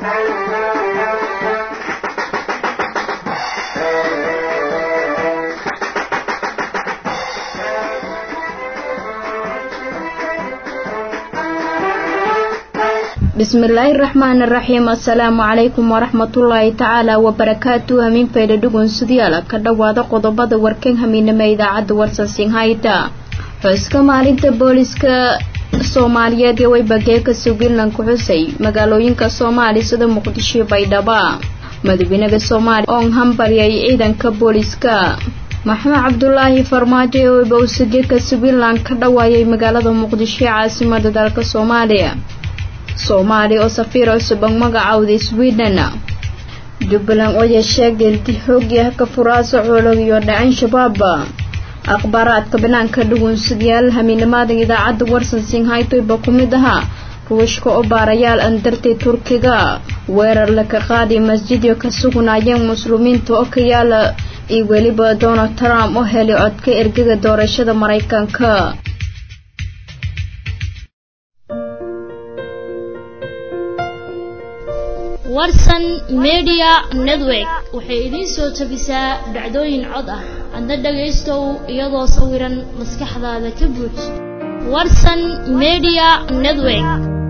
bismillaahi raxmaani raxiim assalaamu calaykum waraxmatullaahi tacaala wabarakaatu hamiinfayda dhugunsidayaal ka dhowaada qodobada warkan hamiinama idaacadda warsansinhayda xuska maalinta booliska soomaaliyeed ee weybageeka sugilan ku xusay magaalooyinka soomaaliya sida muqdisho baydhaba madaxweynaha soomaaliya oon hambaryay ciidanka booliska maxamed cabdulaahi farmaajo ee weybawsageeka sugilan ka dhawaayay magaalada muqdisho ee caasimada dalka soomaaliya soomaaliya oo safiir cusub ang magacawday sweden jubbaland oo yeesheegay inti xoogii ka furaaso xoolog iyo dhacan shabaab akhbaaraadka banaanka dhugunsidayaal hamiinimada idaacadda warsan singhaytoyba ku mid ahaa ruushka oo baarayaal an dartay turkiga weerar laka qaaday masjidyo ka sugnaayeen muslimiinta oo ka yaala iyo weliba donald trump oo helay codka ergaga doorashada maraykanka warsan media network waxay idiin soo tabisaa dhacdooyin cod ah adna dhagaystow iyadoo sawiran maskaxdaada ka buuj warsan media network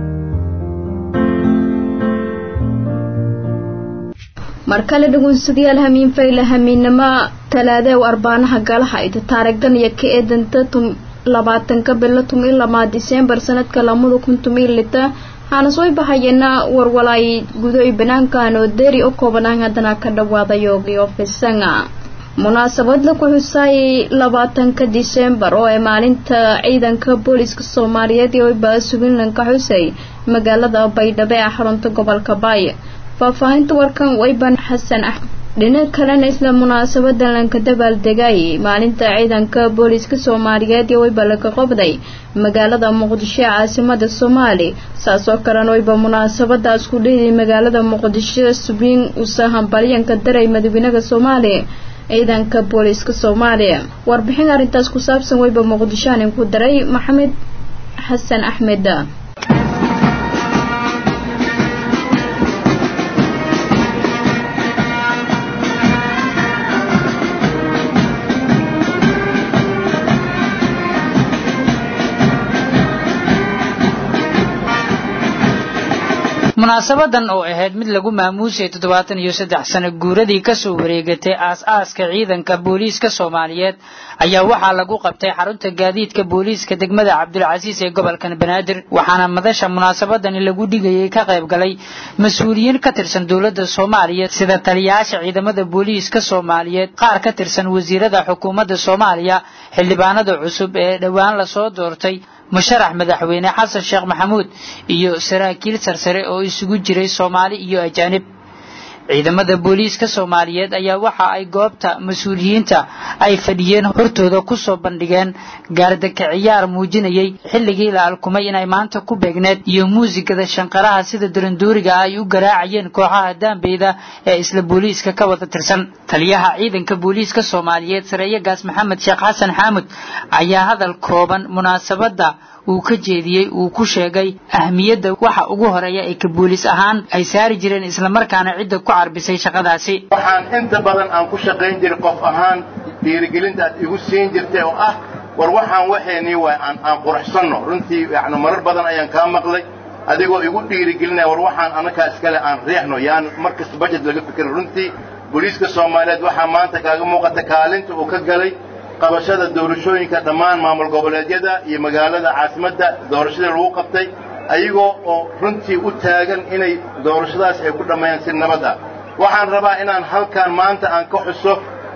mar kale dhugunsadayaal hamiin fayle hamiinnimo talaadeew arbaanaha galaha ida taarigdan iyo ka eedanta labaatanka bilo tumiyo lamaa diseembar sanadka lamada kun tumiyo lita waxaana soo bahayeena warwalaay gudoy banaankan oo deeri u koobanaan haddana ka dhawaada yoogiyo fisanga munaasabad la ku xusaayay labaatanka diseembar oo ay maalinta ciidanka booliska soomaaliyeed ee weyba suginlan ka xusay magaalada baydhabo ee xarunta gobolka baay faahfaahinta warkan weyban xasan ah dhinac kalena isla munaasabadan lanka dabaaldegay maalinta ciidanka booliska soomaaliyeed ee weyba laga qobday magaalada muqdisho ee caasimada soomaali saas oo kalena weyba munaasabadaas ku dhiiday magaalada muqdisho subiin usa hambalyanka daray madaxweynaha soomaaliya ciidanka booliska soomaaliya warbixin arrintaas ku saabsan weyba muqdishoanin ku daray maxamed xasan axmed munaasabadan oo ahayd mid lagu maamuusay toddobaatan iyo saddex sano guuradii kasoo wareegatay aas-aaska ciidanka booliiska soomaaliyeed ayaa waxaa lagu qabtay xarunta gaadiidka booliiska degmada cabdulcasiis ee gobolkan banaadir waxaana madasha munaasabadani lagu dhigayay ka qayb galay mas-uuliyiin ka tirsan dowladda soomaaliya sida taliyayaasha ciidamada booliiska soomaaliyeed qaar ka tirsan wasiirada xukuumadda soomaaliya xildhibaanada cusub ee dhowaan lasoo doortay musharax madaxweyne xasan sheekh maxamuud iyo saraakiil sarsare oo isugu jiray soomaali iyo ajaanib ciidamada booliiska soomaaliyeed ayaa waxa ay goobta mas-uuliyiinta ay fadhiyeen hortooda kusoo bandhigeen gaardaka ciyaar muujinayay xilligii la alkumay inay maanta ku beegneed iyo muusigada shanqaraha sida daranduuriga ay u garaacayeen kooxaha daambeyda ee isla booliiska ka wada tirsan taliyaha ciidanka booliiska soomaaliyeed sareeyagaas maxamed sheekh xasan xaamud ayaa hadal kooban munaasabada uu ka jeediyey uu ku sheegay ahmiyadda waxa ugu horeeya ee ka booliis ahaan ay saari jireen islamarkaana cidda ku carbisay shaqadaasi waxaan inta badan aan ku shaqayn jiray qof ahaan dhiirigelinta aad igu siin jirtay oo ah war waxaan waxeenii waay aan aan quruxsanno runtii yani marar badan ayaan kaa maqlay adigoo igu dhiirigelinaya war waxaan annakaa iskale aan riixno yaan mar kasta bajet laga fikirin runtii booliiska soomaaliyeed waxaa maanta kaaga muuqata kaalinta uu ka galay qabashada doorashooyinka dhammaan maamul goboleedyada iyo magaalada caasimadda doorashadii lagu qabtay ayagoo oo runtii u taagan inay doorashadaas ay ku dhammeeyaan si nabad ah waxaan rabaa inaan halkan maanta aan ka xuso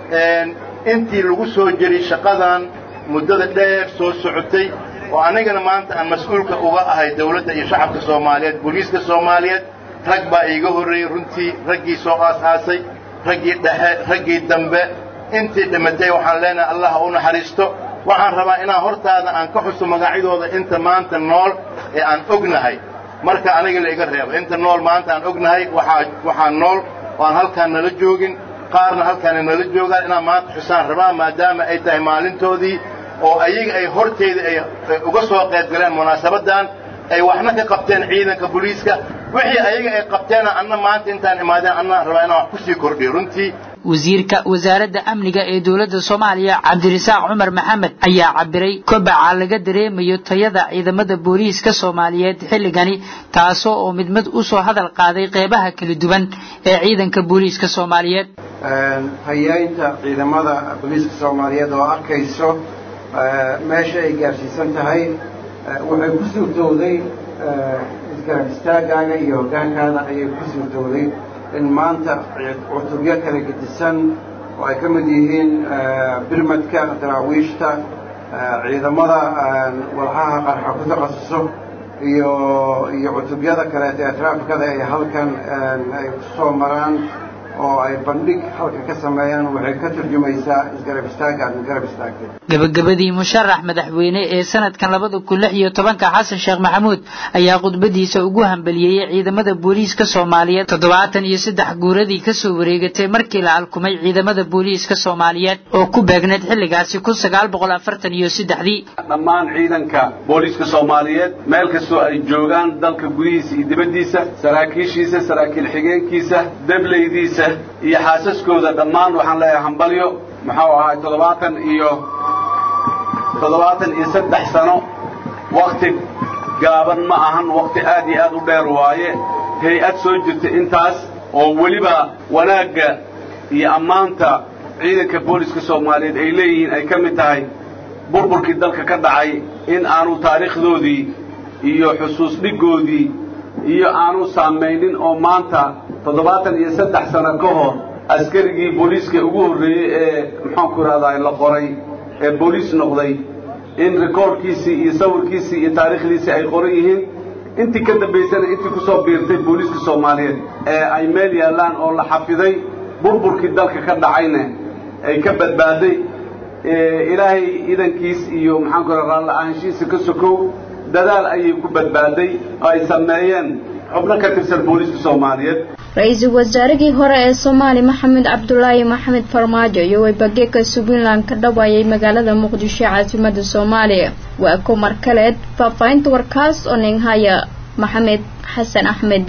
intii lagu soo jiray shaqadan muddada dheer soo socotay oo anigana maanta aan mas-uulka uga ahay dawladda iyo shacabka soomaaliyeed booliiska soomaaliyeed rag baa iiga horreeyey runtii raggii soo aas-aasay raggii dhexe raggii dambe intii dhimatay waxaan leenahay allah ha u naxariisto waxaan rabaa inaan hortaada aan ka xuso magacyadooda inta maanta nool ee aan ognahay marka aniga la iga reebo inta nool maanta aan ognahay waxaa waxaa nool oo aan halkaan nala joogin qaarna halkaana nala joogaan inaan maanta xusaan rabaa maadaama ay tahay maalintoodii oo ayaga ay horteeda ay uga soo qayb galeen munaasabaddan ay waxna ka qabteen ciidanka booliiska wixii ayaga ay qabteena anna maanta intaan imaadeen anna rabaa inaan wax kusii kordhiyo runtii wasiirka wasaaradda amniga ee dowladda soomaaliya cabdirasaaq cumar maxamed ayaa cabiray kobaca laga dareemayo tayada ciidamada booliiska soomaaliyeed xilligani taasoo oo mid mid usoo hadal qaaday qeybaha kala duwan ee ciidanka booliiska soomaaliyeed hayaynta ciidamada booliiska soomaaliyeed oo arkayso meesha ay gaarsiisan tahay waxay ku suurtowday isgarab istaagaaga iyo hoggaankaada ayay ku suurtowday in maanta cutubyo kala gedisan oo ay ka mid yihiin birmadka daraawiishta ciidamada walxaha qarxa ku takhasuso iyo iyo cutubyada kaleeta ee traafikada ay halkan ay ku soo maraan oo ay bandhig halka ka sameeyaan waxay ka turjumaysaa isgarab istaagga aad garab istaagtay gabagabadii musharax madaxweyne ee sanadkan labada kun lix iyo tobanka xasan sheekh maxamuud ayaa khudbadiisa ugu hambaliyeeyey ciidamada booliiska soomaaliyeed toddobaatan iyo saddex guuradii kasoo wareegatay markii la alkumay ciidamada booliiska soomaaliyeed oo ku beegneed xilligaasi kun sagaal boqol afartan iyo saddexdii dhammaan ciidanka booliiska soomaaliyeed meel kastoo ay joogaan dalka gudihiisa iyo dibaddiisa saraakiishiisa saraakiil xigeenkiisa dableydiisa iyo xaasaskooda dhammaan waxaan leeyahay hambalyo muxuu ahaay toddobaatan iyo toddobaatan iyo saddex sano wakti gaaban ma ahan wakti aad iyo aad u dheer waaye hay-ad soo jirta intaas oo weliba wanaagga iyo ammaanta ciidanka booliska soomaaliyeed ay leeyihiin ay ka mid tahay burburkii dalka ka dhacay in aanu taariikhdoodii iyo xusuus dhiggoodii iyo aanu saamaynin oo maanta toddobaatan iyo saddex sano ka hor askarigii booliiska ugu horreeyey ee maxaanku idhahdaa la qoray ee booliis noqday in rikoorkiisii iyo sawirkiisii iyo taariikhdiisii ay qoran yihiin intii ka dambaysana intii ku soo biirtay booliiska soomaaliyeed ee ay meel yaallaan oo la xafiday burburkii dalka ka dhacayna ay ka badbaaday ilaahay idankiis iyo maxaanku idhahdaa raalla'aanshihiisa ka sokow dadaal ayay ku badbaaday oo ay sameeyeen xubno ka tirsan booliiska soomaaliyeed ra-iisul wasaarihii hore ee soomaali maxamed cabdulaahi maxamed farmaajo iyo weybageeka puntland ka dhawaayay magaalada muqdisho caasimada soomaaliya waa ko mar kaleed faahfaahinta warkaas oo ninhaya maxamed xasan axmed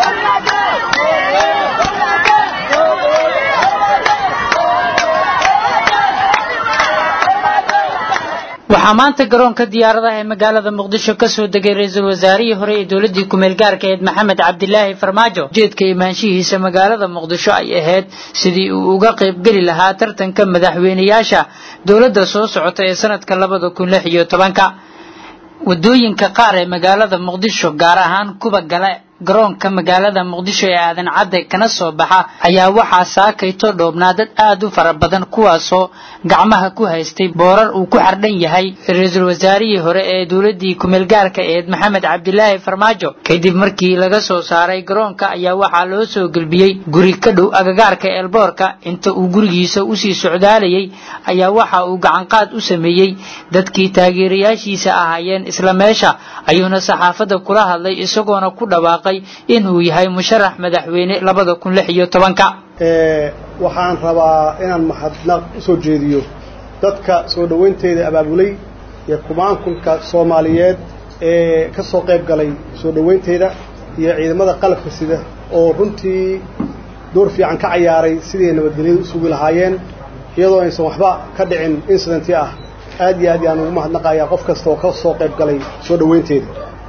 waxaa maanta garoonka diyaaradaha ee magaalada muqdisho kasoo degay ra-iisul wasaarihii hore ee dowladii kumeel gaarka aheed maxamed cabdilaahi farmaajo ujeedka imaanshihiisa magaalada muqdisho ay ahayd sidii uu uga qaybgeli lahaa tartanka madaxweyneyaasha dowladda soo socota ee sanadka labada kun lix iyo tobanka wadooyinka qaar ee magaalada muqdisho gaar ahaan kuwa gale garoonka magaalada muqdisho ee aadan cadde kana soo baxa ayaa waxaa saakayto dhoobnaa dad aad u fara badan kuwaasoo gacmaha ku haystay boorar uu ku xardhan yahay ra-iisul wasaarihii hore ee dowladii kumeelgaarka eed maxamed cabdilaahi farmaajo kadib markii laga soo saaray garoonka ayaa waxaa loo soo gelbiyey guri ka dhow agagaarka eelboorka inta uu gurigiisa usii socdaalayay ayaa waxa uu gacanqaad u sameeyey dadkii taageerayaashiisa ahaayeen isla meesha ayuuna saxaafadda kula hadlay isagoona ku dhawaaqay inuu yahay musharax madaxweyne labada kun lix iyo tobanka waxaan rabaa inaan mahadnaq usoo jeediyo dadka soo dhowaynteeda abaabulay iyo kumaankunka soomaaliyeed ee ka soo qayb galay soo dhowaynteeda iyo ciidamada qalabka sida oo runtii door fiican ka cayaaray siday nabadgelyada u sugi lahaayeen iyadoo aysan waxba ka dhicin incidenti ah aad iyo aad yaan ugu mahadnaqayaa qof kasta oo ka soo qayb galay soo dhowaynteeda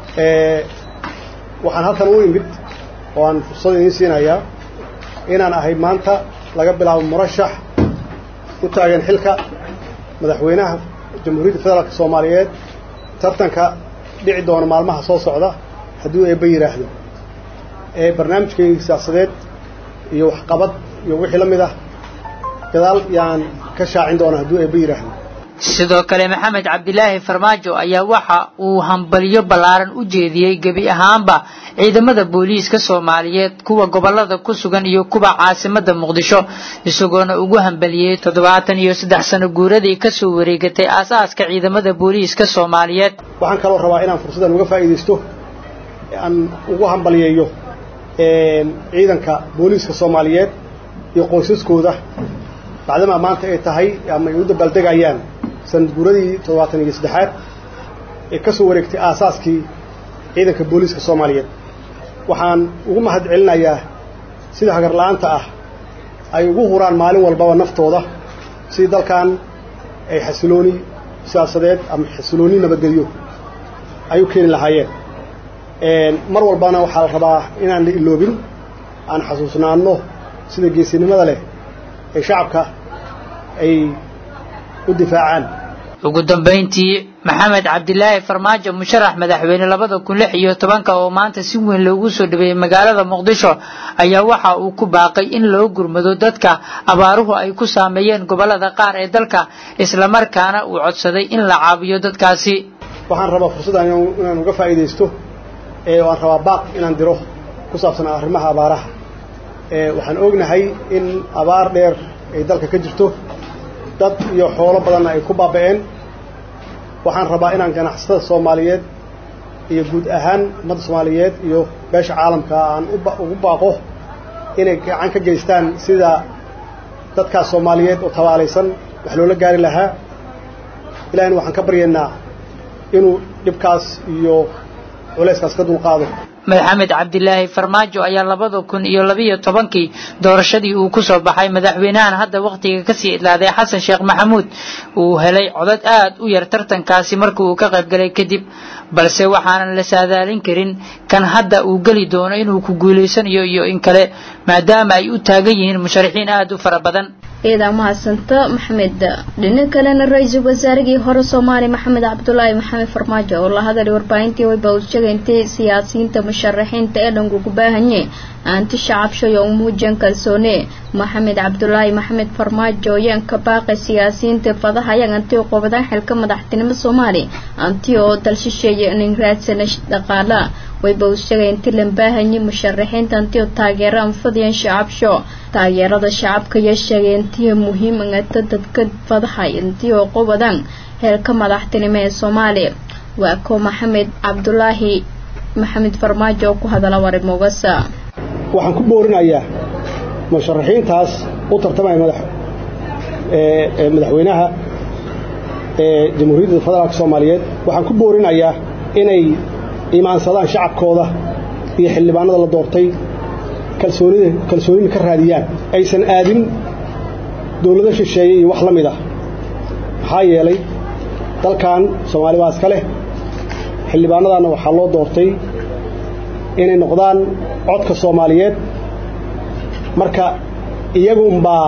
waxaan halkan u imid oo aan fursad idiin siinayaa inaan ahay maanta laga bilaabo murashax u taagan xilka madaxweynaha jamhuuriyadda federaalka soomaaliyeed tartanka dhici doona maalmaha soo socda hadduu eebba yidhaahdo ee barnaamijkayga siyaasadeed iyo waxqabad iyo wixii la mid ah gadaal yaan ka shaacin doona hadduu eebba yidhaahdo sidoo kale maxamed cabdilaahi farmaajo ayaa waxa uu hambalyo ballaaran u jeediyey gebi ahaanba ciidamada booliiska soomaaliyeed kuwa gobolada ku sugan iyo kuwa caasimada muqdisho isagoona ugu hambaliyey toddobaatan iyo saddex sano guuradii kasoo wareegatay aasaaska ciidamada booliiska soomaaliyeed waxaan kaloo rabaa inaan fursaddan uga faa'iidaysto aan ugu hambaliyeeyo ciidanka booliiska soomaaliyeed iyo qoysaskooda bacdamaa maanta ay tahay ama ay u dabaaldegayaan sanad guuradii toddobaatan iyo saddexaad ee ka soo wareegtay aasaaskii ciidanka booliiska soomaaliyeed waxaan ugu mahad celinayaa sida hagarla'aanta ah ay ugu huraan maalin walbaba naftooda sidii dalkan ay xasilooni siyaasadeed ama xasilooni nabadgelyo ay u keeni lahaayeen mar walbana waxaa la rabaa inaan la iloobin aan xasuusnaanno sida geesinimada leh ee shacabka ay u difaacaan ugu dambayntii maxamed cabdilaahi farmaajo musharax madaxweyne labada kun lix iyo tobanka oo maanta si weyn loogu soo dhaweeyey magaalada muqdisho ayaa waxa uu ku baaqay in loo gurmado dadka abaaruhu ay ku saameeyeen gobollada qaar ee dalka islamarkaana uu codsaday in la caawiyo dadkaasi waxaan rabaa fursaddan inaan uga faa'iidaysto ee aan rabaa baaq inaan diro ku saabsan arrimaha abaaraha waxaan ognahay in abaar dheer ay dalka ka jirto dad iyo xoolo badanna ay ku baaba'een waxaan rabaa inaan ganacsatada soomaaliyeed iyo guud ahaan ummadda soomaaliyeed iyo beesha caalamka aan ugu baaqo inay gacan ka geystaan sida dadkaas soomaaliyeed oo tabaalaysan wax loola gaari lahaa ilahina waxaan ka baryaynaa inuu dhibkaas iyo culayskaas ka dulqaado maxamed cabdilaahi farmaajo ayaa labada kun iyo labiyo tobankii doorashadii uu ku soo baxay madaxweynahan hadda wakhtiga kasii idlaaday xasan sheekh maxamuud uu helay codad aad u yar tartankaasi markii uu ka qaybgalay kadib balse waxaanan la saadaalin karin kan hadda uu geli doono inuu ku guulaysanayo iyo in kale maadaama ay u taagan yihiin musharaxiin aad u fara badan ciidan mahadsanta maxamed dhinac kalena ra-iisul wasaarigii hore soomaaliya maxamed cabdulaahi maxamed farmaajo oo la hadalay warbaahintii wayba uu sheegay intay siyaasiyiinta musharaxiinta ee dhanku ku baahanye aanti shacabshay oo umuujan kalsoone maxamed cabdulaahi maxamed farmaajo ayaan ka baaqay siyaasiyiinta fadahayan anti oo qobadaan xilka madaxtinimo soomaaliya anti oo dalshisheeya nin raadsana dhaqaala wayba uu sheegay intii la baahanye musharaxiinta anti oo taageero anfadiyaan shacabsho taageerada shacabka ayaa sheegay intii muhiim angata dadka fadahay intii oo qobadaan heelka madaxtinimo ee soomaaliya waa ko maxamed cabdulaahi maxamed farmaajo oo ku hadala warimogasa waxaan ku boorinayaa musharaxiintaas u tartamaya madax madaxweynaha ee jamhuuriyadda federaalka soomaaliyeed waxaan ku boorinayaa inay imaansadaan shacabkooda iyo xildhibaanada la doortay kalsoonida kalsoonina ka raadiyaan aysan aadin dowlado shisheeye iyo wax la mid ah maxaa yeelay dalkan soomaali baa iska leh xildhibaanadaanna waxaa loo doortay inay noqdaan codka soomaaliyeed marka iyagunbaa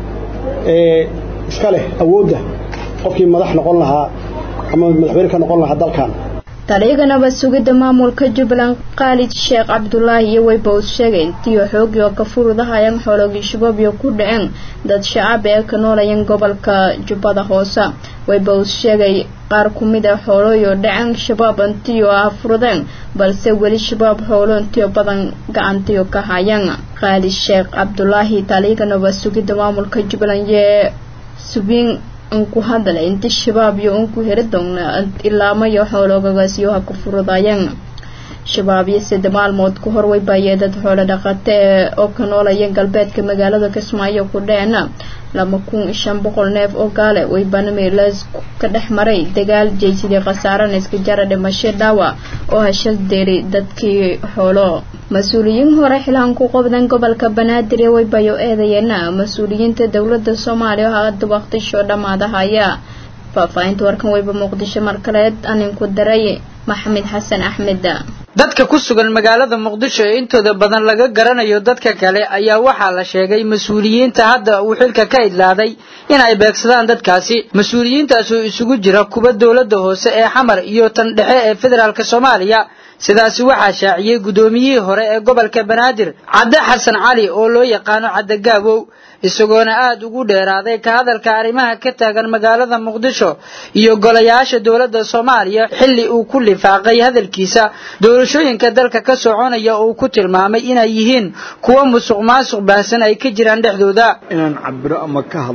iska leh awoodda qofkii madax noqon lahaa ama madaxweyne ka noqon lahaa dalkan taliyaganaba sugidda maamulka jubbaland khaalid sheekh cabdulaahi iyo wayba uu sheegay intiio xoogii oo ka furudahayaan xoologii shabaab iyo ku dhaceen dad shacab ee ka noolayeen gobolka jubbada hoose wayba uu sheegay qaar ku mid a xoolooyo dhaceen shabaab intiyo ah furudeen balse weli shabaab xoolo intiyo badan gacantiyo ka hayaan khaalid sheekh cabdulaahi taliyaganaba sugidda maamulka jubbaland yee subiin unku hadala inti shabaab iyo unku heri doona ilaamayo xoologagaasyoha ku furudayeen shabaab iyo sida maalmood ku hor waybaayee dad xoolo dhaqate oo ka noolayeen galbeedka magaalada kismaayo ku dheena laba kun shan boqol neef oo gaale waybana meelaas ka dhex maray dagaal jeysidii khasaarana iska jara dhimasho dhaawa oo hashal deeri dadkii xoolo mas-uuliyiin hore xilaan ku qobdan gobolka banaadir ee waybayo eedayeena mas-uuliyiinta dowladda soomaaliya oo hadda waqtisho dhammaadahaya faahfaahinta warkan wayba muqdisho markaleed aninku daray maxamed xasan axmed dadka ku sugan magaalada muqdisho ee intooda badan laga garanayo dadka kale ayaa waxaa la sheegay mas-uuliyiinta hadda uu xilka ka idlaaday in ay beegsadaan dadkaasi mas-uuliyiintaas oo isugu jira kuwa dowladda hoose ee xamar iyo tan dhexe ee federaalk soomaaliya sidaasi waxaa shaaciyey guddoomiyihii hore ee gobolka banaadir cadde xasan cali oo loo yaqaano cadde gaabow isagoona aada ugu dheeraaday ka hadalka arrimaha ka taagan magaalada muqdisho iyo golayaasha dowladda soomaaliya xilli uu ku lifaaqay hadalkiisa doorashooyinka dalka ka soconaya oo uu ku tilmaamay inay yihiin kuwo musuq maasuq baahsan ay ka jiraan dhexdooda inaan cabiro ama ka hadlo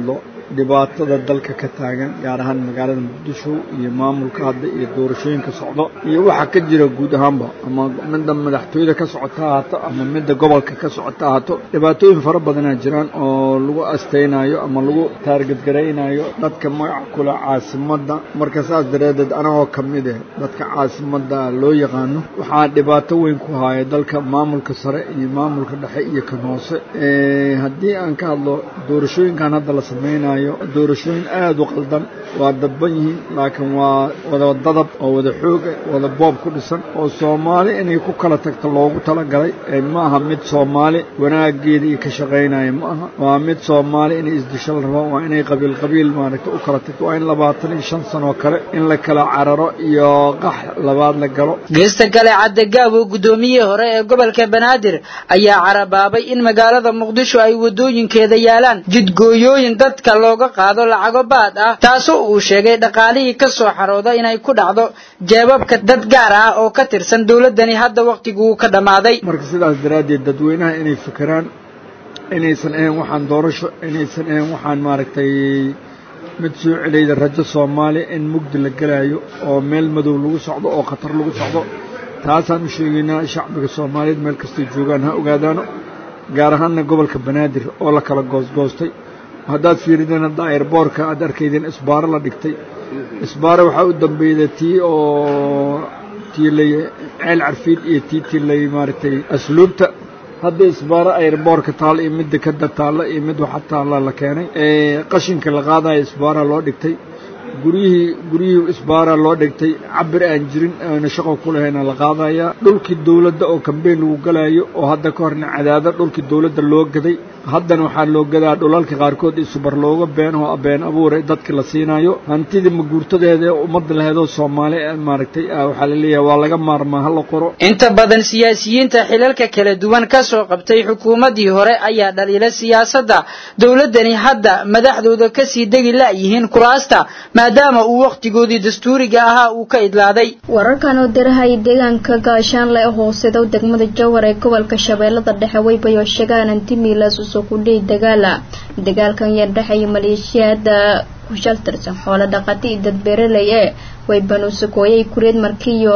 dhibaatada dalka ka taagan gaar ahaan magaalada muqdisho iyo maamulka hadda iyo doorashooyinka socdo iyo waxa ka jira guud ahaanba ama midda madaxtooyada ka socota ahaato ama midda gobolka ka socota ahaato dhibaatooyin fara badanaa jiraan oo lagu astaynayo ama lagu taargadgaraynayo dadka magac kule caasimadda marka saas dareedeed anagoo ka mid eh dadka caasimadda loo yaqaano waxaa dhibaato weyn ku haya dalka maamulka sare iyo maamulka dhexe iyo kan hoose haddii aan ka hadlo doorashooyinkan hadda la samaynayo doorashooyin aada u qaldan waa dadban yihiin laakiin waa wada dadab oo wada xooga wada boob ku dhisan oo soomaali inay ku kala tagto loogu talagalay ma aha mid soomaali wanaageeda iyo ka shaqaynaya ma aha waa mid soomaali inay isdisho la rabo waa inay qabiil qabiil maaragta u kala tagto waa in labaatan iyo shan sanoo kale in la kala cararo iyo qax labaad la galo geesta kale caddegaabo guddoomiyihii hore ee gobolka banaadir ayaa carabaabay in magaalada muqdisho ay waddooyinkeeda yaalaan jidgooyooyin dadka looga qaado lacago baad ah taasoo uu sheegay dhaqaalihii ka soo xarooda inay ku dhacdo jeebabka dad gaar ah oo ka tirsan dowladdani hadda wakhtiguu ka dhammaaday marka sidaas daraaddeed dadweynaha inay fikiraan inaysan ahayn waxaan doorasho inaysan ahayn waxaan maaragtay mid soo celayda rajo soomaaliya in mugdi la gelaayo oo meel madow lagu socdo oo khatar lagu socdo taasaan u sheegaynaa shacbiga soomaaliyeed meel kastay joogaan ha ogaadaano gaar ahaanna gobolka banaadir oo la kala goosgoostay haddaad fiirideen hadda airboorka aad arkaydeen isbaaro la dhigtay isbaaro waxaa u dambeeyda tii oo tii lay ceel carfiid iyo tii tii lay maaragtay asluubta hadda isbaaro airboorka taal iyo midda kada taalla iyo mid waxa taalla la keenay qashinka la qaadaya isbaara loo dhigtay guryihii guryihii isbaara loo dhigtay cabir aan jirin aana shaqo ku lahayna la qaadayaa dhulkii dowladda oo kambeyn lagu galaayo oo hadda ka horna cadaada dhulkii dowladda loo gaday haddana waxaa loo gadaa dhulalka qaarkood isubar looga beenoo been abuuray dadka la siinayo hantidii maguurtadeeda ee ummadda laheedoo soomaali maaragtay waxaa la leeyahay waa laga maarmaa ha la qoro inta badan siyaasiyiinta xilalka kala duwan ka soo qabtay xukuumaddii hore ayaa dhaliila siyaasadda dowladdani hadda madaxdooda kasii degi la'yihiin kuraasta maadaama uu wakhtigoodii dastuuriga ahaa uu ka idlaaday wararkan oo dirahay deegaanka gaashaanle ee hooseeda degmada jowhar ee gobolka shabeellada dhexe waybayo sheegaan antimilas usoo kudhihi dagaala dagaalkan yaa dhexeeya maleeshiyada ku shaltirsan xoolo dhaqati iyo dad beeraley ee waybanusakooyay kureed markiiyo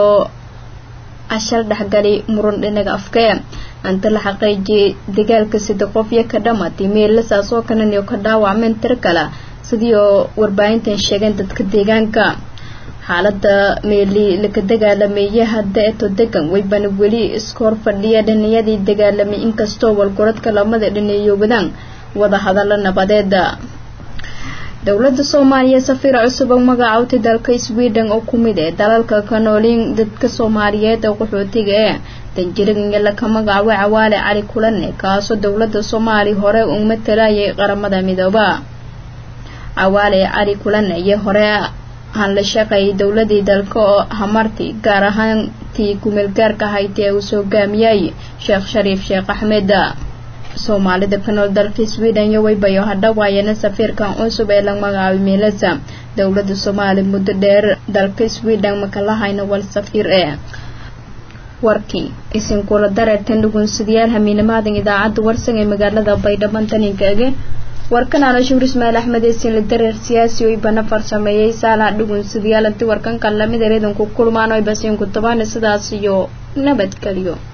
ashal dhexgali muran dhinaga afkee anta la xaqiijiyay dagaalka sida qof iyo ka dhamatay meelasaas oo kanan iyo ka dhaawacmeen tir kale sidii oo warbaahintan sheegeen dadka deegaanka xaalada meeli laka dagaalameeye hadda eto degan waybana weli iskoor fadhiya dhiniyadii dagaalamay inkastoo walgoradka lamada dhineeyo wadaan wada hadallo nabadeeda dowladda soomaaliya safiir cusub oo magacaawtay dalka sweden oo ku mid ee dalalka ka nooliin dadka soomaaliyeed ee qaxootiga ee danjiriga laka magacaabay cawaale cali kulane kaasoo dowladda soomaaliya hore uu matalayay qaramada midooba cawaale cali kulane iyo hore aan la shaqeeyay dowladii dalka oo hamarti gaar ahaan tii kumeelgaarka ahayd ee uu hogaamiyay sheekh shariif sheekh axmed soomaalida ka nool dalka sweden iyo waybayo hadhawaayana safiirkan cusub ee la magacaabay meelasa dowladda soomaaliya muddo dheer dalka sweden makalahayna wal safiir ee warkii isinkula dareertan dhugunsidayaal hamiinamaadan idaacadda warsan ee magaalada baydhabo taninkaage warkan anoshuur ismaail axmed eesin la dareer siyaasi oy bana farsameeyey saalaha dhugunsidayaal inti warkan kan lamid ereedanku kulmaan oy basiinku tabaana sidaas iyo nabadgelyo